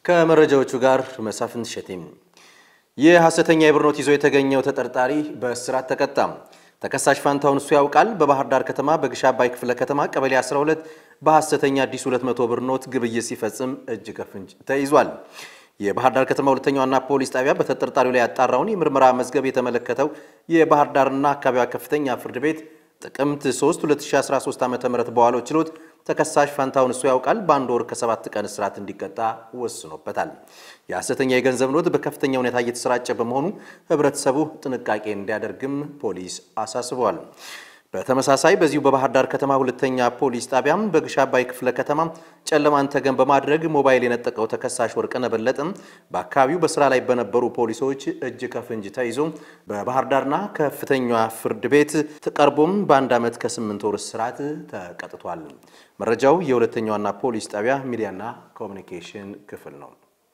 ከመረጃዎቹ ጋር መሳፍንት ሸቴም። የሐሰተኛ የብር ኖት ይዞ የተገኘው ተጠርጣሪ በእስራት ተቀጣ። ተከሳሽ ፋንታውን እሱ ያውቃል በባህር ዳር ከተማ በግሽ አባይ ክፍለ ከተማ ቀበሌ 12 በሐሰተኛ አዲስ 200 ብር ኖት ግብይት ሲፈጽም እጅ ከፍንጅ ተይዟል። የባህር ዳር ከተማ ሁለተኛ ዋና ፖሊስ ጣቢያ በተጠርጣሪው ላይ ያጣራውን የምርመራ መዝገብ የተመለከተው የባህር ዳርና አካባቢዋ ከፍተኛ ፍርድ ቤት ጥቅምት 3 2013 ዓ.ም በዋለው ችሎት ተከሳሽ ፋንታውን እሱ ያውቃል በአንድ ወር ከሰባት ቀን እስራት እንዲቀጣ ወስኖበታል። የሐሰተኛ የገንዘብ ኖት በከፍተኛ ሁኔታ እየተሰራጨ በመሆኑ ሕብረተሰቡ ጥንቃቄ እንዲያደርግም ፖሊስ አሳስቧል። በተመሳሳይ በዚሁ በባህር ዳር ከተማ ሁለተኛ ፖሊስ ጣቢያም በግሽ አባይ ክፍለ ከተማ ጨለማን ተገን በማድረግ ሞባይል የነጠቀው ተከሳሽ ወርቅነህ በለጠም በአካባቢው በስራ ላይ በነበሩ ፖሊሶች እጅ ከፍንጅ ተይዞ በባህር ዳርና ከፍተኛ ፍርድ ቤት ተቀርቦም በአንድ ዓመት ከስምንት ወር እስራት ተቀጥቷል። መረጃው የሁለተኛ ዋና ፖሊስ ጣቢያ ሚዲያና ኮሚኒኬሽን ክፍል ነው።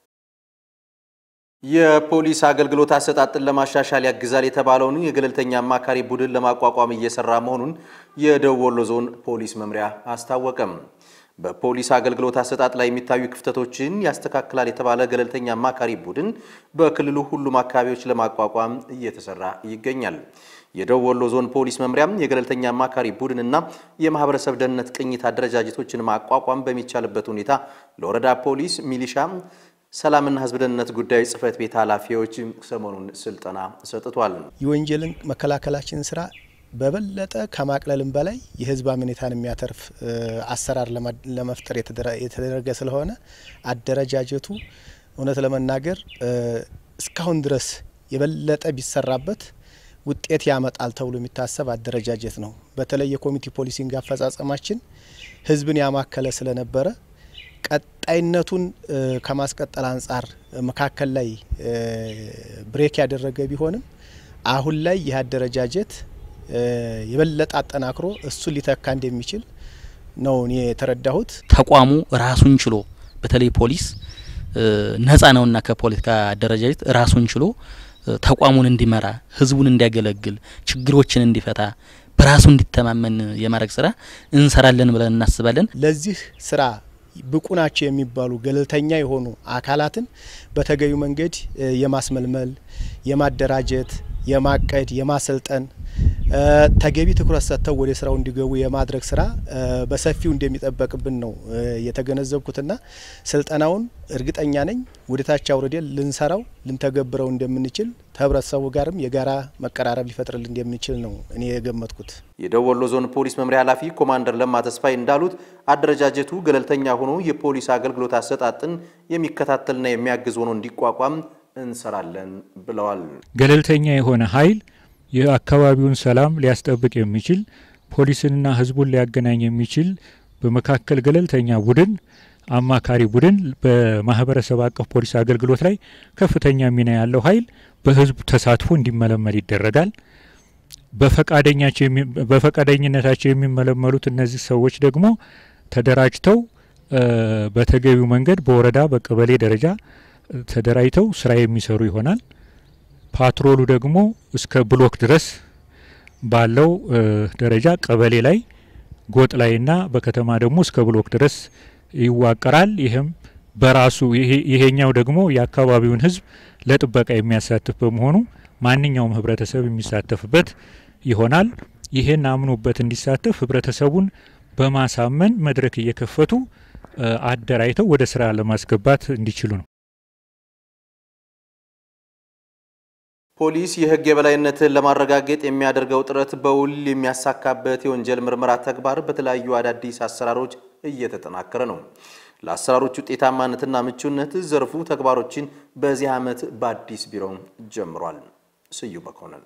የፖሊስ አገልግሎት አሰጣጥን ለማሻሻል ያግዛል የተባለውን የገለልተኛ አማካሪ ቡድን ለማቋቋም እየሰራ መሆኑን የደቡብ ወሎ ዞን ፖሊስ መምሪያ አስታወቀም። በፖሊስ አገልግሎት አሰጣጥ ላይ የሚታዩ ክፍተቶችን ያስተካክላል የተባለ ገለልተኛ አማካሪ ቡድን በክልሉ ሁሉም አካባቢዎች ለማቋቋም እየተሰራ ይገኛል። የደቡብ ወሎ ዞን ፖሊስ መምሪያም የገለልተኛ አማካሪ ቡድንና የማህበረሰብ ደህንነት ቅኝት አደረጃጀቶችን ማቋቋም በሚቻልበት ሁኔታ ለወረዳ ፖሊስ፣ ሚሊሻ ሰላምና ሕዝብ ደህንነት ጉዳዮች ጽህፈት ቤት ኃላፊዎች ሰሞኑን ስልጠና ሰጥቷል። የወንጀልን መከላከላችን ስራ በበለጠ ከማቅለልም በላይ የህዝብ አመኔታን የሚያተርፍ አሰራር ለመፍጠር የተደረገ ስለሆነ አደረጃጀቱ እውነት ለመናገር እስካሁን ድረስ የበለጠ ቢሰራበት ውጤት ያመጣል ተብሎ የሚታሰብ አደረጃጀት ነው። በተለይ የኮሚቴ ፖሊሲንግ አፈጻጸማችን ህዝብን ያማከለ ስለነበረ ቀጣይነቱን ከማስቀጠል አንጻር መካከል ላይ ብሬክ ያደረገ ቢሆንም አሁን ላይ ይህ አደረጃጀት የበለጠ አጠናክሮ እሱን ሊተካ እንደሚችል ነው እኔ የተረዳሁት። ተቋሙ ራሱን ችሎ በተለይ ፖሊስ ነጻ ነውና ከፖለቲካ አደረጃጀት ራሱን ችሎ ተቋሙን እንዲመራ፣ ህዝቡን እንዲያገለግል፣ ችግሮችን እንዲፈታ፣ በራሱ እንዲተማመን የማድረግ ስራ እንሰራለን ብለን እናስባለን። ለዚህ ስራ ብቁ ናቸው የሚባሉ ገለልተኛ የሆኑ አካላትን በተገቢው መንገድ የማስመልመል፣ የማደራጀት፣ የማቀድ፣ የማሰልጠን ተገቢ ትኩረት ሰጥተው ወደ ስራው እንዲገቡ የማድረግ ስራ በሰፊው እንደሚጠበቅብን ነው የተገነዘብኩትና ስልጠናውን እርግጠኛ ነኝ ወደ ታች አውርደን ልንሰራው ልንተገብረው እንደምንችል ከህብረተሰቡ ጋርም የጋራ መቀራረብ ሊፈጥርልን እንደምንችል ነው እኔ የገመትኩት። የደቡብ ወሎ ዞን ፖሊስ መምሪያ ኃላፊ ኮማንደር ለማ ተስፋይ እንዳሉት አደረጃጀቱ ገለልተኛ ሆኖ የፖሊስ አገልግሎት አሰጣጥን የሚከታተልና የሚያግዝ ሆኖ እንዲቋቋም እንሰራለን ብለዋል። ገለልተኛ የሆነ ኃይል የአካባቢውን ሰላም ሊያስጠብቅ የሚችል ፖሊስንና ህዝቡን ሊያገናኝ የሚችል በመካከል ገለልተኛ ቡድን አማካሪ ቡድን በማህበረሰብ አቀፍ ፖሊስ አገልግሎት ላይ ከፍተኛ ሚና ያለው ኃይል በህዝብ ተሳትፎ እንዲመለመል ይደረጋል። በፈቃደኝነታቸው የሚመለመሉት እነዚህ ሰዎች ደግሞ ተደራጅተው በተገቢው መንገድ በወረዳ በቀበሌ ደረጃ ተደራጅተው ስራ የሚሰሩ ይሆናል። ፓትሮሉ ደግሞ እስከ ብሎክ ድረስ ባለው ደረጃ ቀበሌ ላይ ጎጥ ላይና በከተማ ደግሞ እስከ ብሎክ ድረስ ይዋቀራል። ይህም በራሱ ይሄኛው ደግሞ የአካባቢውን ህዝብ ለጥበቃ የሚያሳትፍ በመሆኑ ማንኛውም ህብረተሰብ የሚሳተፍበት ይሆናል። ይህን አምኖበት እንዲሳተፍ ህብረተሰቡን በማሳመን መድረክ እየከፈቱ አደራጅተው ወደ ስራ ለማስገባት እንዲችሉ ነው። ፖሊስ የህግ የበላይነትን ለማረጋገጥ የሚያደርገው ጥረት በውል የሚያሳካበት የወንጀል ምርመራ ተግባር በተለያዩ አዳዲስ አሰራሮች እየተጠናከረ ነው። ለአሰራሮች ውጤታማነትና ምቹነት ዘርፉ ተግባሮችን በዚህ ዓመት በአዲስ ቢሮ ጀምሯል። ስዩ መኮንን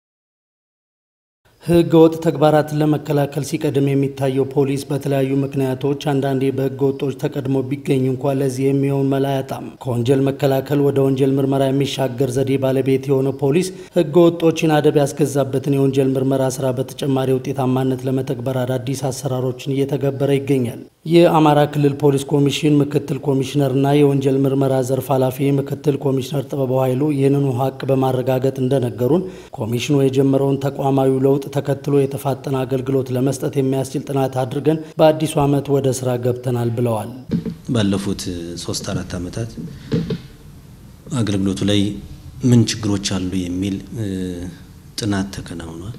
ህገ ወጥ ተግባራትን ለመከላከል ሲቀድም የሚታየው ፖሊስ በተለያዩ ምክንያቶች አንዳንዴ በህገ ወጦች ተቀድሞ ቢገኝ እንኳ ለዚህ የሚሆን መላ አያጣም። ከወንጀል መከላከል ወደ ወንጀል ምርመራ የሚሻገር ዘዴ ባለቤት የሆነው ፖሊስ ህገ ወጦችን አደብ ያስገዛበትን የወንጀል ምርመራ ስራ በተጨማሪ ውጤታማነት ለመተግበር አዳዲስ አሰራሮችን እየተገበረ ይገኛል። የአማራ ክልል ፖሊስ ኮሚሽን ምክትል ኮሚሽነርና የወንጀል ምርመራ ዘርፍ ኃላፊ ምክትል ኮሚሽነር ጥበበው ኃይሉ ይህንኑ ሀቅ በማረጋገጥ እንደነገሩን ኮሚሽኑ የጀመረውን ተቋማዊ ለውጥ ተከትሎ የተፋጠነ አገልግሎት ለመስጠት የሚያስችል ጥናት አድርገን በአዲሱ ዓመት ወደ ስራ ገብተናል ብለዋል። ባለፉት ሶስት አራት ዓመታት አገልግሎቱ ላይ ምን ችግሮች አሉ የሚል ጥናት ተከናውኗል።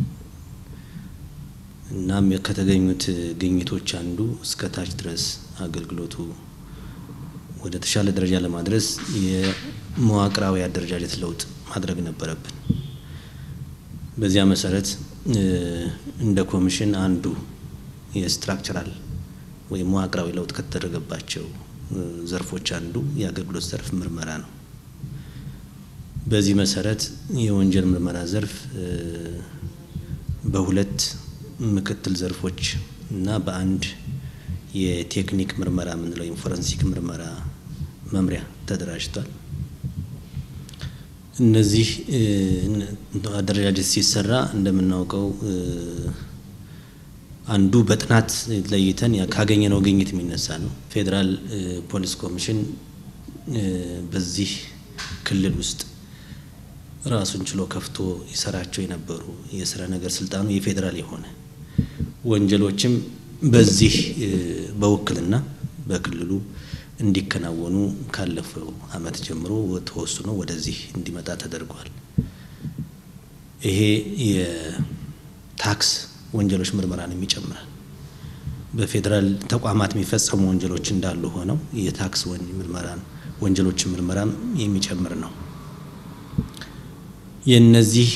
እናም ከተገኙት ግኝቶች አንዱ እስከ ታች ድረስ አገልግሎቱ ወደ ተሻለ ደረጃ ለማድረስ የመዋቅራዊ አደረጃጀት ለውጥ ማድረግ ነበረብን። በዚያ መሰረት እንደ ኮሚሽን አንዱ የስትራክቸራል ወይም መዋቅራዊ ለውጥ ከተደረገባቸው ዘርፎች አንዱ የአገልግሎት ዘርፍ ምርመራ ነው። በዚህ መሰረት የወንጀል ምርመራ ዘርፍ በሁለት ምክትል ዘርፎች እና በአንድ የቴክኒክ ምርመራ የምንለው ወይም ፎረንሲክ ምርመራ መምሪያ ተደራጅቷል። እነዚህ አደረጃጀት ሲሰራ እንደምናውቀው አንዱ በጥናት ለይተን ካገኘነው ግኝት የሚነሳ ነው። ፌዴራል ፖሊስ ኮሚሽን በዚህ ክልል ውስጥ ራሱን ችሎ ከፍቶ ይሰራቸው የነበሩ የስራ ነገር ስልጣኑ የፌዴራል የሆነ ወንጀሎችም በዚህ በውክልና በክልሉ እንዲከናወኑ ካለፈው ዓመት ጀምሮ ተወስኖ ወደዚህ እንዲመጣ ተደርጓል። ይሄ የታክስ ወንጀሎች ምርመራንም ይጨምራል። በፌዴራል ተቋማት የሚፈጸሙ ወንጀሎች እንዳሉ ሆነው የታክስ ምርመራን ወንጀሎችን ምርመራም የሚጨምር ነው። የእነዚህ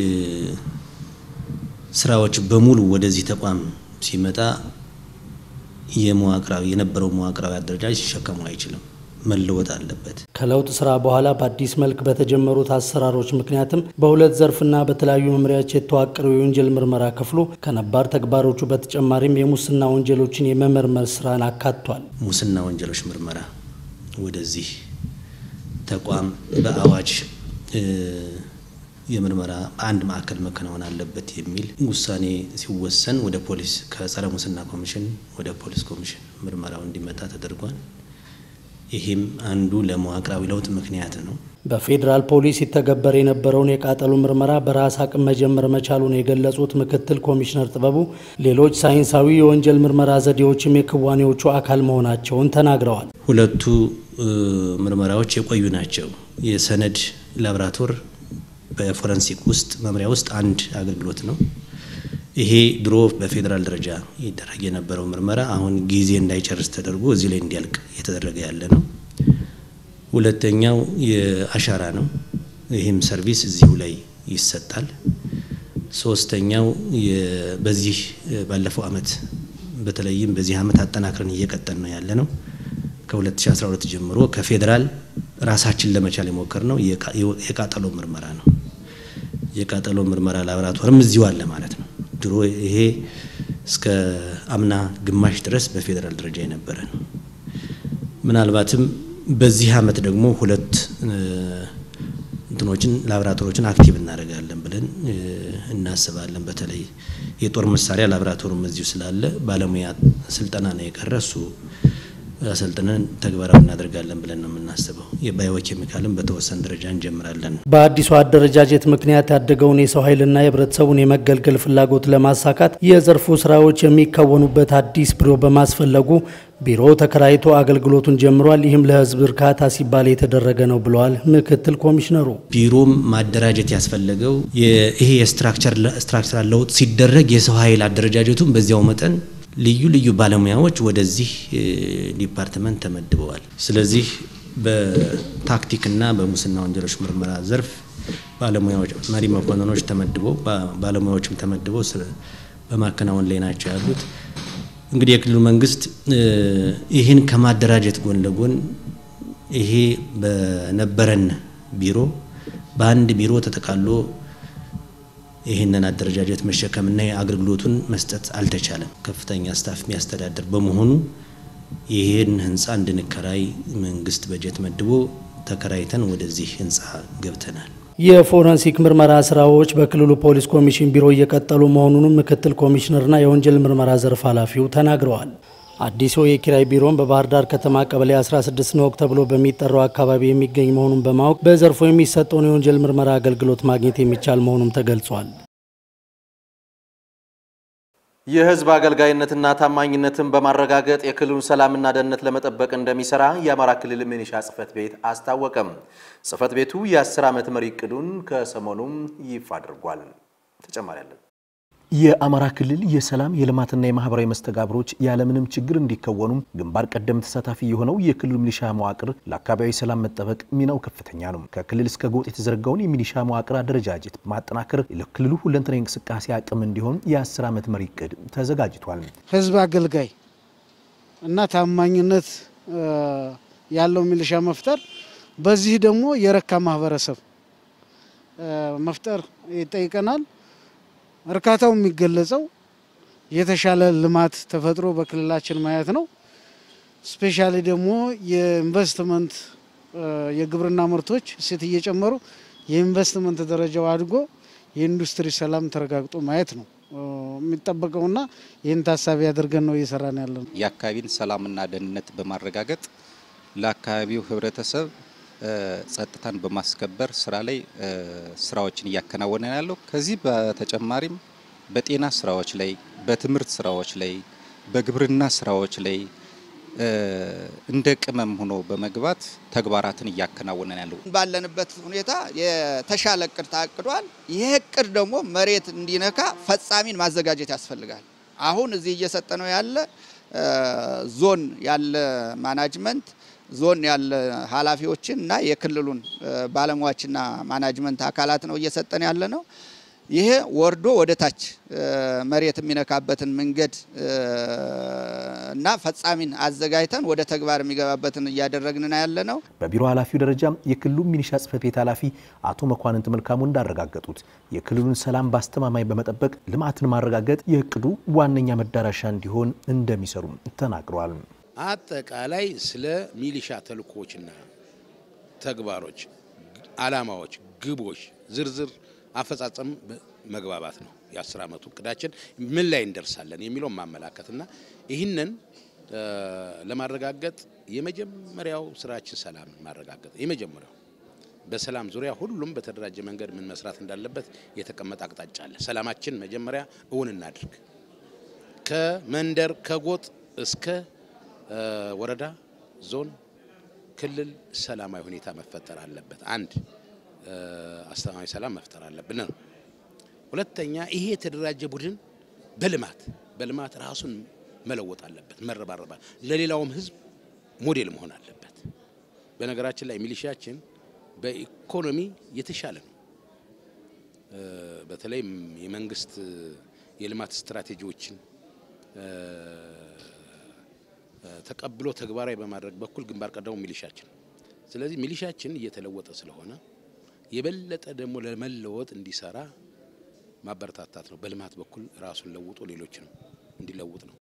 ስራዎች በሙሉ ወደዚህ ተቋም ሲመጣ የመዋቅራዊ የነበረው መዋቅራዊ አደረጃጀት ሲሸከሙ አይችልም፣ መለወጥ አለበት። ከለውጥ ስራ በኋላ በአዲስ መልክ በተጀመሩት አሰራሮች ምክንያትም በሁለት ዘርፍና በተለያዩ መምሪያዎች የተዋቀረው የወንጀል ምርመራ ክፍሉ ከነባር ተግባሮቹ በተጨማሪም የሙስና ወንጀሎችን የመመርመር ስራን አካቷል። ሙስና ወንጀሎች ምርመራ ወደዚህ ተቋም በአዋጅ የምርመራ አንድ ማዕከል መከናወን አለበት የሚል ውሳኔ ሲወሰን ወደ ፖሊስ ከጸረ ሙስና ኮሚሽን ወደ ፖሊስ ኮሚሽን ምርመራው እንዲመጣ ተደርጓል። ይህም አንዱ ለመዋቅራዊ ለውጥ ምክንያት ነው። በፌዴራል ፖሊስ ሲተገበር የነበረውን የቃጠሎ ምርመራ በራስ አቅም መጀመር መቻሉን የገለጹት ምክትል ኮሚሽነር ጥበቡ ሌሎች ሳይንሳዊ የወንጀል ምርመራ ዘዴዎችም የክዋኔዎቹ አካል መሆናቸውን ተናግረዋል። ሁለቱ ምርመራዎች የቆዩ ናቸው። የሰነድ ላብራቶር በፎረንሲክ ውስጥ መምሪያ ውስጥ አንድ አገልግሎት ነው። ይሄ ድሮ በፌዴራል ደረጃ ይደረግ የነበረው ምርመራ አሁን ጊዜ እንዳይጨርስ ተደርጎ እዚህ ላይ እንዲያልቅ እየተደረገ ያለ ነው። ሁለተኛው የአሻራ ነው። ይህም ሰርቪስ እዚሁ ላይ ይሰጣል። ሶስተኛው በዚህ ባለፈው አመት በተለይም በዚህ አመት አጠናክረን እየቀጠል ነው ያለ ነው። ከ2012 ጀምሮ ከፌዴራል ራሳችን ለመቻል የሞከር ነው የቃጠሎ ምርመራ ነው። የቃጠሎ ምርመራ ላቦራቶሪም እዚሁ አለ ማለት ነው። ድሮ ይሄ እስከ አምና ግማሽ ድረስ በፌዴራል ደረጃ የነበረ ነው። ምናልባትም በዚህ አመት ደግሞ ሁለት እንትኖችን ላቦራቶሪዎችን አክቲቭ እናደርጋለን ብለን እናስባለን። በተለይ የጦር መሳሪያ ላቦራቶሪም እዚሁ ስላለ ባለሙያ ስልጠና ነው የቀረ እሱ አሰልጥነን ተግባራዊ እናደርጋለን ብለን ነው የምናስበው። የባዮ ኬሚካልን በተወሰነ ደረጃ እንጀምራለን። በአዲሱ አደረጃጀት ምክንያት ያደገውን የሰው ኃይልና የህብረተሰቡን የመገልገል ፍላጎት ለማሳካት የዘርፉ ስራዎች የሚከወኑበት አዲስ ቢሮ በማስፈለጉ ቢሮ ተከራይቶ አገልግሎቱን ጀምሯል። ይህም ለህዝብ እርካታ ሲባል የተደረገ ነው ብለዋል ምክትል ኮሚሽነሩ። ቢሮም ማደራጀት ያስፈለገው ይሄ የስትራክቸራል ለውጥ ሲደረግ የሰው ኃይል አደረጃጀቱን በዚያው መጠን ልዩ ልዩ ባለሙያዎች ወደዚህ ዲፓርትመንት ተመድበዋል። ስለዚህ በታክቲክና በሙስና ወንጀሎች ምርመራ ዘርፍ ባለሙያዎች መሪ መኮንኖች ተመድበው ባለሙያዎችም ተመድበው በማከናወን ላይ ናቸው ያሉት። እንግዲህ የክልሉ መንግስት ይህን ከማደራጀት ጎን ለጎን ይሄ በነበረን ቢሮ በአንድ ቢሮ ተጠቃሎ ይህንን አደረጃጀት መሸከምና አገልግሎቱን መስጠት አልተቻለም። ከፍተኛ ስታፍ የሚያስተዳድር በመሆኑ ይህን ህንፃ እንድንከራይ መንግስት በጀት መድቦ ተከራይተን ወደዚህ ህንፃ ገብተናል። የፎረንሲክ ምርመራ ስራዎች በክልሉ ፖሊስ ኮሚሽን ቢሮ እየቀጠሉ መሆኑንም ምክትል ኮሚሽነርና የወንጀል ምርመራ ዘርፍ ኃላፊው ተናግረዋል። አዲሱ የኪራይ ቢሮን በባህር ዳር ከተማ ቀበሌ 16 ኖክ ተብሎ በሚጠራው አካባቢ የሚገኝ መሆኑን በማወቅ በዘርፉ የሚሰጠውን የወንጀል ምርመራ አገልግሎት ማግኘት የሚቻል መሆኑም ተገልጿል። የህዝብ አገልጋይነትና ታማኝነትን በማረጋገጥ የክልሉን ሰላምና ደህንነት ለመጠበቅ እንደሚሰራ የአማራ ክልል ሚኒሻ ጽሕፈት ቤት አስታወቀም። ጽሕፈት ቤቱ የ10 ዓመት መሪ እቅዱን ከሰሞኑም ይፋ አድርጓል። ተጨማሪ አለን። የአማራ ክልል የሰላም የልማትና የማህበራዊ መስተጋብሮች ያለምንም ችግር እንዲከወኑም ግንባር ቀደም ተሳታፊ የሆነው የክልሉ ሚሊሻ መዋቅር ለአካባቢዊ ሰላም መጠበቅ ሚናው ከፍተኛ ነው። ከክልል እስከ ጎጥ የተዘረጋውን የሚሊሻ መዋቅር አደረጃጀት በማጠናከር ለክልሉ ሁለንተናዊ እንቅስቃሴ አቅም እንዲሆን የ10 ዓመት መሪ እቅድ ተዘጋጅቷል። ህዝብ አገልጋይ እና ታማኝነት ያለው ሚሊሻ መፍጠር፣ በዚህ ደግሞ የረካ ማህበረሰብ መፍጠር ይጠይቀናል። እርካታው የሚገለጸው የተሻለ ልማት ተፈጥሮ በክልላችን ማየት ነው። ስፔሻሊ ደግሞ የኢንቨስትመንት የግብርና ምርቶች እሴት እየጨመሩ የኢንቨስትመንት ደረጃው አድጎ የኢንዱስትሪ ሰላም ተረጋግጦ ማየት ነው የሚጠበቀውና ይህን ታሳቢ አድርገን ነው እየሰራን ያለ ነው። የአካባቢን ሰላምና ደህንነት በማረጋገጥ ለአካባቢው ህብረተሰብ ጸጥታን በማስከበር ስራ ላይ ስራዎችን እያከናወነ ያለው። ከዚህ በተጨማሪም በጤና ስራዎች ላይ፣ በትምህርት ስራዎች ላይ፣ በግብርና ስራዎች ላይ እንደ ቅመም ሆኖ በመግባት ተግባራትን እያከናወነ ያለው። ባለንበት ሁኔታ የተሻለ እቅድ ታቅዷል። ይህ እቅድ ደግሞ መሬት እንዲነካ ፈጻሚን ማዘጋጀት ያስፈልጋል። አሁን እዚህ እየሰጠ ነው ያለ ዞን ያለ ማናጅመንት ዞን ያለ ኃላፊዎችን እና የክልሉን ባለሙያዎችና ማናጅመንት አካላት ነው እየሰጠን ያለ ነው። ይሄ ወርዶ ወደ ታች መሬት የሚነካበትን መንገድ እና ፈጻሚን አዘጋጅተን ወደ ተግባር የሚገባበትን እያደረግን ያለ ነው። በቢሮ ኃላፊው ደረጃ የክልሉ ሚሊሻ ጽሕፈት ቤት ኃላፊ አቶ መኳንንት መልካሙ እንዳረጋገጡት የክልሉን ሰላም በአስተማማኝ በመጠበቅ ልማትን ማረጋገጥ የእቅዱ ዋነኛ መዳረሻ እንዲሆን እንደሚሰሩም ተናግረዋል። አጠቃላይ ስለ ሚሊሻ ተልእኮዎችና ተግባሮች፣ አላማዎች፣ ግቦች ዝርዝር አፈጻጸም መግባባት ነው። የአስር ዓመቱ እቅዳችን ምን ላይ እንደርሳለን የሚለው ማመላከትና ይህንን ለማረጋገጥ የመጀመሪያው ስራችን ሰላም ማረጋገጥ የመጀመሪያው በሰላም ዙሪያ ሁሉም በተደራጀ መንገድ ምን መስራት እንዳለበት የተቀመጠ አቅጣጫ አለ። ሰላማችን መጀመሪያ እውን እናድርግ። ከመንደር ከጎጥ እስከ ወረዳ፣ ዞን፣ ክልል ሰላማዊ ሁኔታ መፈጠር አለበት። አንድ አስተማማኝ ሰላም መፍጠር አለብን ነው። ሁለተኛ ይሄ የተደራጀ ቡድን በልማት በልማት ራሱን መለወጥ አለበት፣ መረባረባ ለሌላውም ህዝብ ሞዴል መሆን አለበት። በነገራችን ላይ ሚሊሻችን በኢኮኖሚ የተሻለ ነው። በተለይም የመንግስት የልማት ስትራቴጂዎችን ተቀብሎ ተግባራዊ በማድረግ በኩል ግንባር ቀደሙ ሚሊሻችን። ስለዚህ ሚሊሻችን እየተለወጠ ስለሆነ የበለጠ ደግሞ ለመለወጥ እንዲሰራ ማበረታታት ነው። በልማት በኩል ራሱን ለውጦ ሌሎችንም እንዲለውጥ ነው።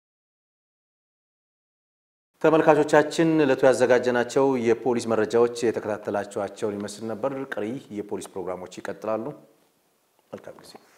ተመልካቾቻችን ዕለቱ ያዘጋጀናቸው የፖሊስ መረጃዎች የተከታተላችኋቸውን ይመስል ነበር። ቀሪ የፖሊስ ፕሮግራሞች ይቀጥላሉ። መልካም ጊዜ